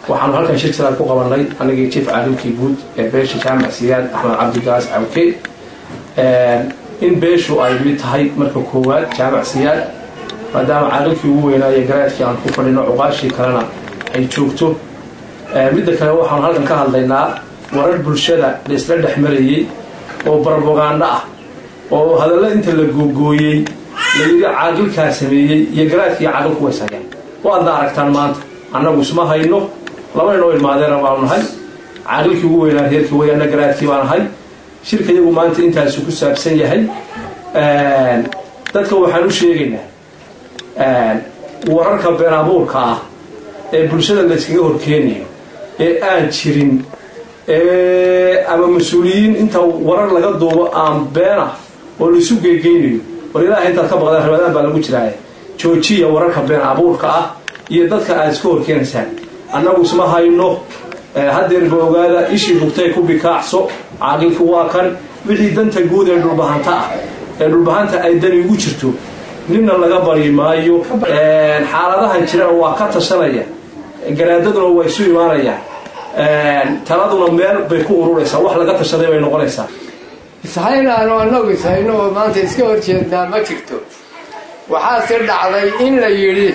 waxaanu halkan shir salaad ku qabanay anigii jief caalimkii guud ee beesha jaamac siyaad axmed cabdigaas cawke in beeshu ay mid tahay marka koowaad jaamac siyaad maadaama caalimkii ugu weynaaye garaadkii aan ku fadhino cuqaashii kalena ay joogto midda kale waxaanu halkan ka hadlaynaa warar bulshada la isla dhex marayey oo barbogaando ah oo hadalla inta la googooyey layidhi caaqilkaa sameeyey iyo garaadkii caaqilku ways hayaan waadna aragtaan maanta annagu isma hayno labaynoo ilmaadeena baanu nahay caaqilkii ugu weynaa reerkii wayaana garaadkii baan ahay shirka iyagu maanta intaasu ku saabsan yahay dadka waxaan u sheegaynaa wararka been abuurka ah ee bulshada layskaga horkeenayo ee aan jirin ama mas-uuliyiin inta warar laga duubo aan beenah oo laisu geegeynayo war ilaaha intaad ka baqdaan ramadaan baa lagu jiraaye joojiya wararka been abuurka ah iyo dadka aad iska horkeenaysaan annagu isma hayno hadeerba ogaada ishii bugtay ku bikaacso caaqilku waa kan wixii danta guud ee dhulbahanta ah ee dhulbahanta ay dani ugu jirto ninna laga bari maayo xaaladahan jirana waa ka tashanaya garaadaduna waa isu imaanayaan taladuna meel bay ku ururaysaa wax laga tashaday bay noqonaysaa ishaynaanu annagu ishayno oo maanta iska horjeednaa ma jirto waxaase dhacday in la yidhi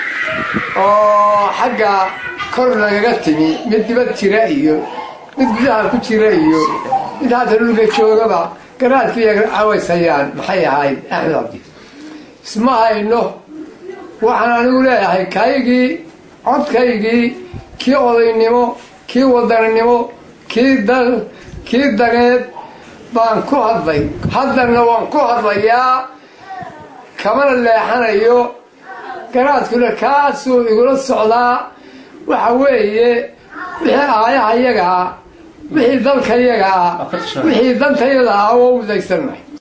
oo xagga kor lagaga timi mid dibad jira iyo mid gudaha ku jira iyo mid hadda dhulka joogaba garaadkiiya cawaysayaan maxay ahayd axmed cabdi isma hayno waxaan anigu leeyahay kaygii codkaygii kii odaynimo kii wadaninimo kii dal kii daneed baan ku hadlay haddana waan ku hadlayaa kamana leexanayo garaadkuna kaasuu igula socdaa waxa weeye wixii aayaha yagaa wixii dalka yagaa wixii dantayada ah oo udaysannahay